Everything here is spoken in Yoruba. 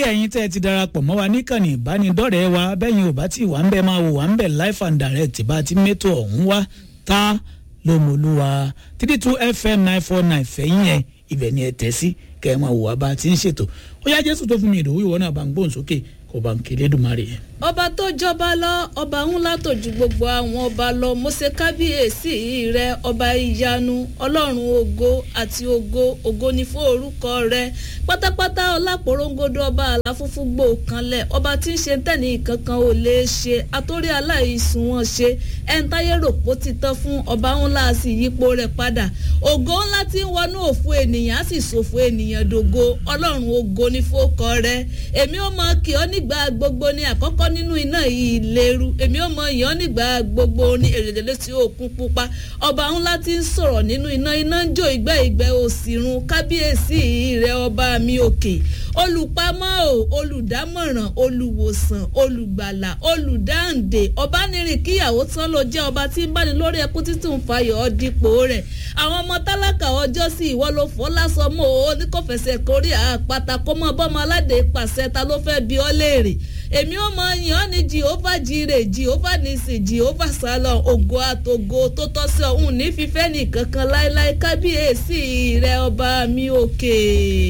ẹ̀yin tẹ́ ẹ ti darapọ̀ mọ́ wa níkànnì ìbánidọ́rẹ̀ẹ́ wa bẹ́yìn ò bá tí wà ń bẹ̀ máa wò wá ń bẹ̀ life and direct bá ti mẹ́tò ọ̀hún wá tá lómolúwa three two fm nine four nine fẹ̀yìn ẹ̀ ibẹ̀ ni ẹ tẹ̀ sí kẹ́ ẹ máa wò wá bá ti ń ṣètò ó yá jésù tó fún mi ìdòwú ìwọ náà bá ń gbóhùn sókè kò bá ń kéde dùmarè yẹn. ọba tó jọba lọ ọba ńlá tó ju gbogbo àwọn ọba lọ mo ṣe kábíyèsí rẹ ọba ìyanu ọlọ́run ògo àti ògo ògo ni fún orúkọ rẹ pátápátá ọlápòrongodo ọba àlàfúnfún gbò kanlẹ̀ ọba tí ń ṣe tẹ́ni kankan ò lè ṣe àtórí aláìsùn wọn ṣe ẹ̀ńtáyé rògbò ti tán fún ọba ńlá sì yípo rẹ̀ padà ògo ńlá tí ń wọnú òfu ènìyàn á sì ṣòfò ènìyàn dògo ọlọ́run ògo ni fún ọkọ rẹ èmi ò mọ kí ọ nígbà gbogbo ní àkọ́kọ́ nínú iná ìléru èmi ò mọ ìyàn nígbà gbogbo ní èrèdèlé tí òkun pupa ọba ńlá tí ń sọ̀rọ̀ nínú iná iná ń jó ìgbẹ́ ìgbẹ́ òsìrun kábíyèsí rẹ ọba mi òkè olùpamọ́ o olùdámọ̀ràn olùwòsàn olùgbàlà olùdáǹdè ọbanirin kíyàwó tán ló jẹ́ ọba tí ń báni lórí ẹkú títún fayọ̀ ọ́ dípò rẹ̀ àwọn ọmọ tálákà ọjọ́ sí ìwọ ló fọ́ lásán mọ́ o ní kò fẹsẹ̀ kórè àpáta kó mọ́ bọ́mọ aládé pàṣẹ ta ló fẹ́ bí ọ́ léèrè èmi ò mọ yàn ní jehova jire jehova nisi jehova salon ògo àtògo tó tọ́ sí ọ̀hún ní fífẹ́ nìkankan láéláé kábíyèsí rẹ ọba mi òkè.